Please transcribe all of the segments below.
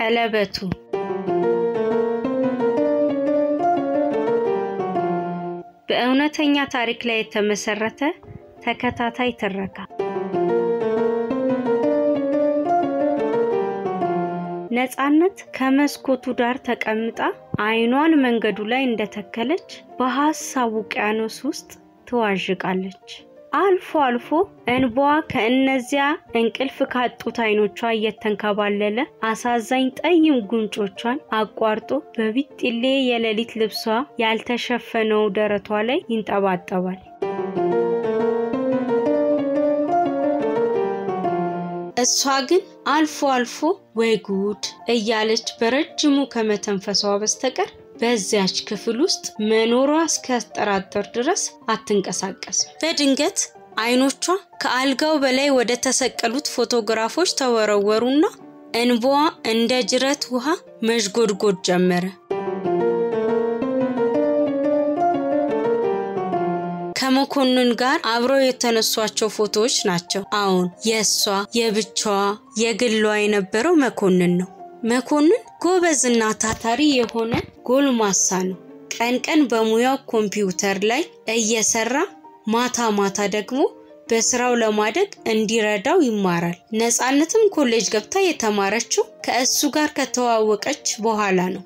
ቀለበቱ በእውነተኛ ታሪክ ላይ የተመሰረተ ተከታታይ ትረካ ነፃነት ከመስኮቱ ዳር ተቀምጣ አይኗን መንገዱ ላይ እንደተከለች በሀሳብ ውቅያኖስ ውስጥ ትዋዥቃለች። አልፎ አልፎ እንባዋ ከእነዚያ እንቅልፍ ካጡት አይኖቿ እየተንከባለለ አሳዛኝ ጠይም ጉንጮቿን አቋርጦ በቢጢሌ የሌሊት ልብሷ ያልተሸፈነው ደረቷ ላይ ይንጠባጠባል። እሷ ግን አልፎ አልፎ ወይ ጉድ እያለች በረጅሙ ከመተንፈሷ በስተቀር በዚያች ክፍል ውስጥ መኖሯ እስኪያስጠራጥር ድረስ አትንቀሳቀስም። በድንገት አይኖቿ ከአልጋው በላይ ወደ ተሰቀሉት ፎቶግራፎች ተወረወሩና እንባዋ እንደ ጅረት ውሃ መዥጎድጎድ ጀመረ። ከመኮንን ጋር አብረው የተነሷቸው ፎቶዎች ናቸው። አሁን የእሷ የብቻዋ የግሏ የነበረው መኮንን ነው። መኮንን ጎበዝና ታታሪ የሆነ ጎልማሳ ነው። ቀን ቀን በሙያው ኮምፒውተር ላይ እየሰራ ማታ ማታ ደግሞ በስራው ለማደግ እንዲረዳው ይማራል። ነፃነትም ኮሌጅ ገብታ የተማረችው ከእሱ ጋር ከተዋወቀች በኋላ ነው።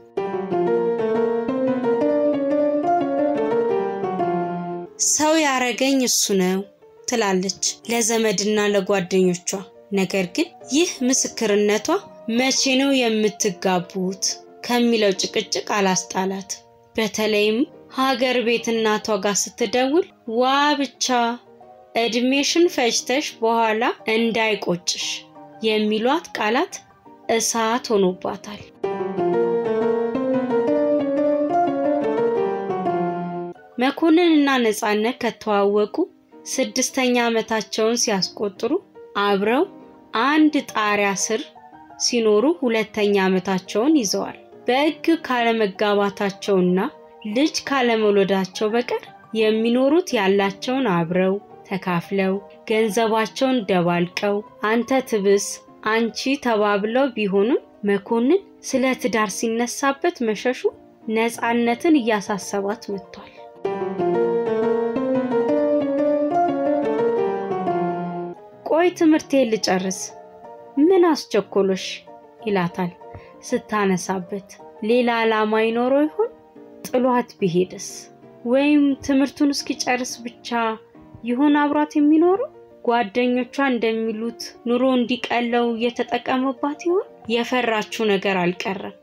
ሰው ያረገኝ እሱ ነው ትላለች ለዘመድና ለጓደኞቿ። ነገር ግን ይህ ምስክርነቷ መቼ ነው የምትጋቡት ከሚለው ጭቅጭቅ አላስጣላት። በተለይም ሀገር ቤት እናቷ ጋር ስትደውል ዋ ብቻ እድሜሽን ፈጅተሽ በኋላ እንዳይቆጭሽ የሚሏት ቃላት እሳት ሆኖባታል። መኮንንና ነፃነት ከተዋወቁ ስድስተኛ ዓመታቸውን ሲያስቆጥሩ አብረው አንድ ጣሪያ ስር ሲኖሩ ሁለተኛ ዓመታቸውን ይዘዋል። በሕግ ካለመጋባታቸውና ልጅ ካለመውለዳቸው በቀር የሚኖሩት ያላቸውን አብረው ተካፍለው ገንዘባቸውን ደባልቀው አንተ ትብስ አንቺ ተባብለው ቢሆንም መኮንን ስለ ትዳር ሲነሳበት መሸሹ ነፃነትን እያሳሰባት መጥቷል። ቆይ ትምህርቴን ልጨርስ፣ ምን አስቸኮሎሽ? ይላታል ስታነሳበት። ሌላ ዓላማ ይኖረው ይሆን? ጥሏት ቢሄድስ? ወይም ትምህርቱን እስኪጨርስ ብቻ ይሆን አብሯት የሚኖረው? ጓደኞቿ እንደሚሉት ኑሮ እንዲቀለው እየተጠቀመባት ይሆን? የፈራችው ነገር አልቀረም።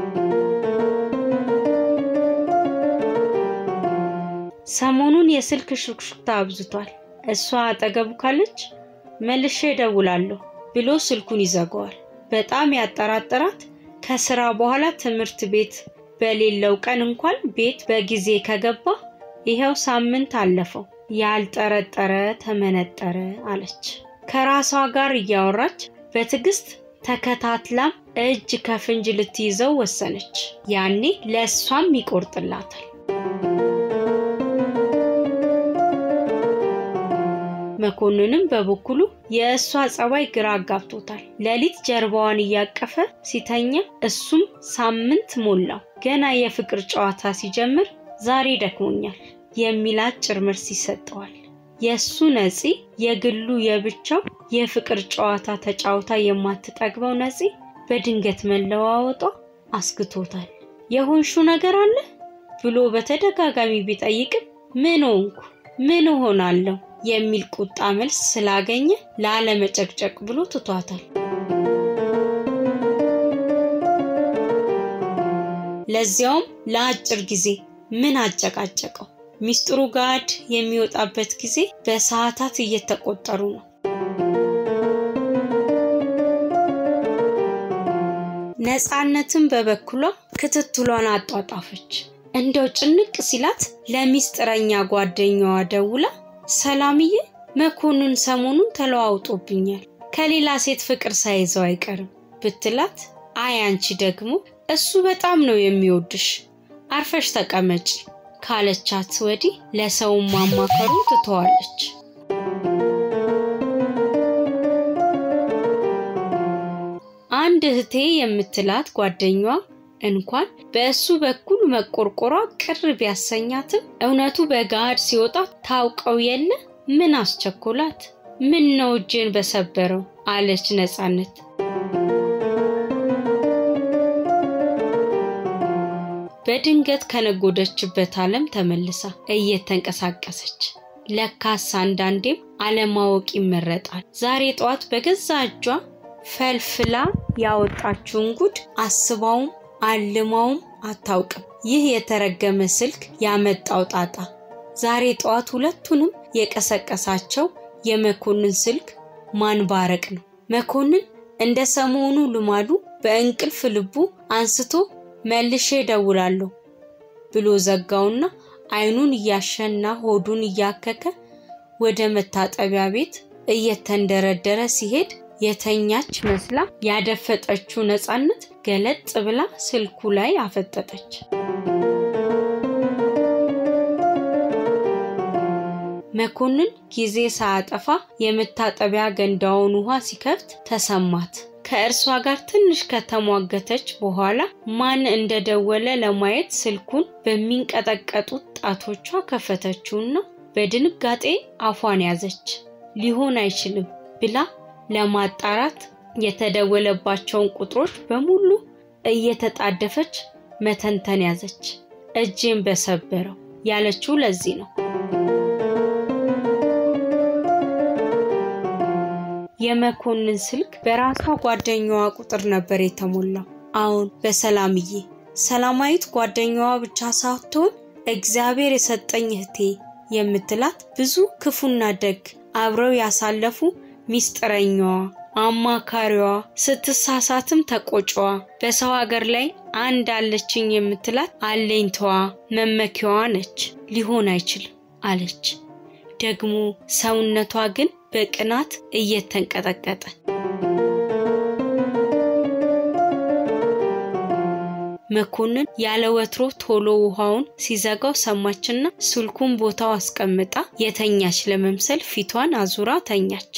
ሰሞኑን የስልክ ሹክሹክታ አብዝቷል። እሷ አጠገቡ ካለች መልሼ እደውላለሁ ብሎ ስልኩን ይዘጋዋል። በጣም ያጠራጠራት ከስራ በኋላ ትምህርት ቤት በሌለው ቀን እንኳን ቤት በጊዜ ከገባ ይኸው ሳምንት አለፈው። ያልጠረጠረ ተመነጠረ አለች። ከራሷ ጋር እያወራች በትዕግስት ተከታትላም እጅ ከፍንጅ ልትይዘው ወሰነች። ያኔ ለእሷም ይቆርጥላታል። መኮንንም በበኩሉ የእሷ ጸባይ ግራ አጋብቶታል። ሌሊት ጀርባዋን እያቀፈ ሲተኛ እሱም ሳምንት ሞላው። ገና የፍቅር ጨዋታ ሲጀምር ዛሬ ደክሞኛል የሚል አጭር መልስ ይሰጠዋል። የእሱ ነፂ የግሉ የብቻው የፍቅር ጨዋታ ተጫውታ የማትጠግበው ነፂ በድንገት መለዋወጧ አስግቶታል። የሆንሹ ነገር አለ ብሎ በተደጋጋሚ ቢጠይቅም ምን ሆንኩ ምን እሆናለሁ የሚል ቁጣ መልስ ስላገኘ ላለመጨቅጨቅ ብሎ ትቷታል። ለዚያውም ለአጭር ጊዜ ምን አጨቃጨቀው? ሚስጥሩ ጋድ የሚወጣበት ጊዜ በሰዓታት እየተቆጠሩ ነው። ነፃነትም በበኩሏ ክትትሏን አጧጣፈች። እንደው ጭንቅ ሲላት ለሚስጥረኛ ጓደኛዋ ደውላ ሰላምዬ፣ መኮንን ሰሞኑን ተለዋውጦብኛል ከሌላ ሴት ፍቅር ሳይዘው አይቀርም ብትላት፣ አይ አንቺ ደግሞ እሱ በጣም ነው የሚወድሽ አርፈሽ ተቀመጪ ካለቻት ወዲህ ለሰውም ማማከሩን ትተዋለች። አንድ አንድ እህቴ የምትላት ጓደኛዋ እንኳን በእሱ በኩል መቆርቆሯ ቅር ቢያሰኛትም እውነቱ በገሃድ ሲወጣ ታውቀው የለ ምን አስቸኮላት? ምን ነው እጅን በሰበረው አለች ነፃነት። በድንገት ከነጎደችበት ዓለም ተመልሳ እየተንቀሳቀሰች ለካስ አንዳንዴም አለማወቅ ይመረጣል። ዛሬ ጠዋት በገዛ እጇ ፈልፍላ ያወጣችውን ጉድ አስባውም አልማውም አታውቅም። ይህ የተረገመ ስልክ ያመጣው ጣጣ ዛሬ ጠዋት ሁለቱንም የቀሰቀሳቸው የመኮንን ስልክ ማንባረቅ ነው። መኮንን እንደ ሰሞኑ ልማዱ በእንቅልፍ ልቡ አንስቶ መልሼ እደውላለሁ ብሎ ዘጋውና አይኑን እያሸና ሆዱን እያከከ ወደ መታጠቢያ ቤት እየተንደረደረ ሲሄድ የተኛች መስላ ያደፈጠችው ነፃነት ገለጥ ብላ ስልኩ ላይ አፈጠጠች። መኮንን ጊዜ ሳያጠፋ የመታጠቢያ ገንዳውን ውሃ ሲከፍት ተሰማት። ከእርሷ ጋር ትንሽ ከተሟገተች በኋላ ማን እንደደወለ ለማየት ስልኩን በሚንቀጠቀጡት ጣቶቿ ከፈተችውና በድንጋጤ አፏን ያዘች። ሊሆን አይችልም ብላ ለማጣራት የተደወለባቸውን ቁጥሮች በሙሉ እየተጣደፈች መተንተን ያዘች። እጄን በሰበረው ያለችው ለዚህ ነው። የመኮንን ስልክ በራሷ ጓደኛዋ ቁጥር ነበር የተሞላው። አሁን በሰላምዬ ሰላማዊት ጓደኛዋ ብቻ ሳትሆን እግዚአብሔር የሰጠኝ እህቴ የምትላት ብዙ ክፉና ደግ አብረው ያሳለፉ ሚስጥረኛዋ፣ አማካሪዋ፣ ስትሳሳትም ተቆጫዋ፣ በሰው ሀገር ላይ አንድ አለችኝ የምትላት አለኝታዋ፣ መመኪያዋ ነች። ሊሆን አይችልም አለች። ደግሞ ሰውነቷ ግን በቅናት እየተንቀጠቀጠ መኮንን ያለ ወትሮ ቶሎ ውሃውን ሲዘጋው ሰማችና ስልኩን ቦታው አስቀምጣ የተኛች ለመምሰል ፊቷን አዙራ ተኛች።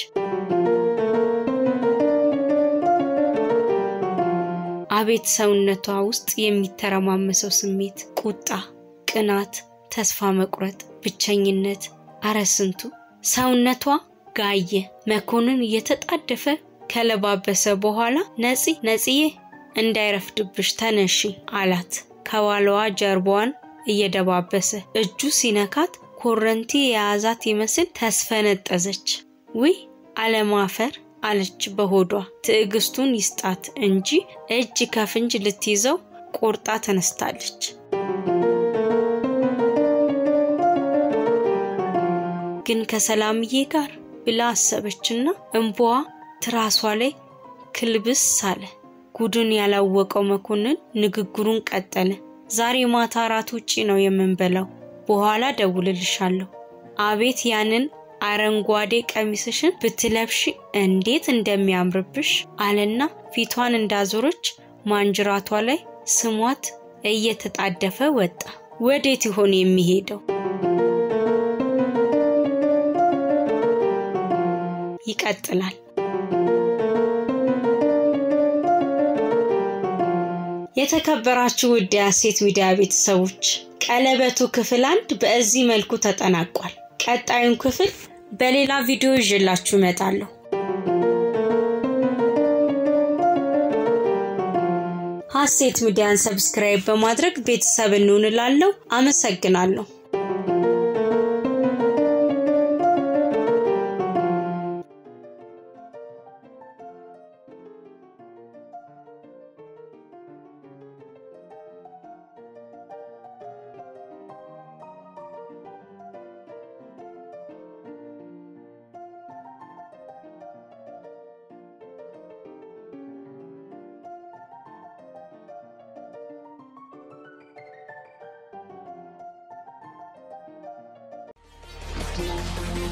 አቤት ሰውነቷ ውስጥ የሚተረማመሰው ስሜት፣ ቁጣ፣ ቅናት፣ ተስፋ መቁረጥ፣ ብቸኝነት፣ አረ ስንቱ ሰውነቷ ጋየ። መኮንን እየተጣደፈ ከለባበሰ በኋላ ነፂ ነፂዬ እንዳይረፍድብሽ ተነሺ አላት። ከኋላዋ ጀርባዋን እየደባበሰ እጁ ሲነካት ኮረንቲ የያዛት ይመስል ተስፈነጠዘች። ውይ አለማፈር አለች በሆዷ። ትዕግስቱን ይስጣት እንጂ እጅ ከፍንጅ ልትይዘው ቆርጣ ተነስታለች። ግን ከሰላምዬ ጋር ብላ አሰበችና እንባዋ ትራሷ ላይ ክልብስ አለ። ጉድን ያላወቀው መኮንን ንግግሩን ቀጠለ። ዛሬ ማታ እራት ውጪ ነው የምንበላው፣ በኋላ ደውልልሻለሁ። አቤት ያንን አረንጓዴ ቀሚስሽን ብትለብሺ እንዴት እንደሚያምርብሽ አለና ፊቷን እንዳዞረች ማንጅራቷ ላይ ስሟት እየተጣደፈ ወጣ። ወዴት ይሆን የሚሄደው? ይቀጥላል። የተከበራችሁ ውድ የሀሴት ሚዲያ ቤተሰቦች ቀለበቱ ክፍል አንድ በዚህ መልኩ ተጠናቋል። ቀጣዩን ክፍል በሌላ ቪዲዮ ይዤላችሁ እመጣለሁ። ሀሴት ሚዲያን ሰብስክራይብ በማድረግ ቤተሰብ እንሆንላለሁ። አመሰግናለሁ። Thank you.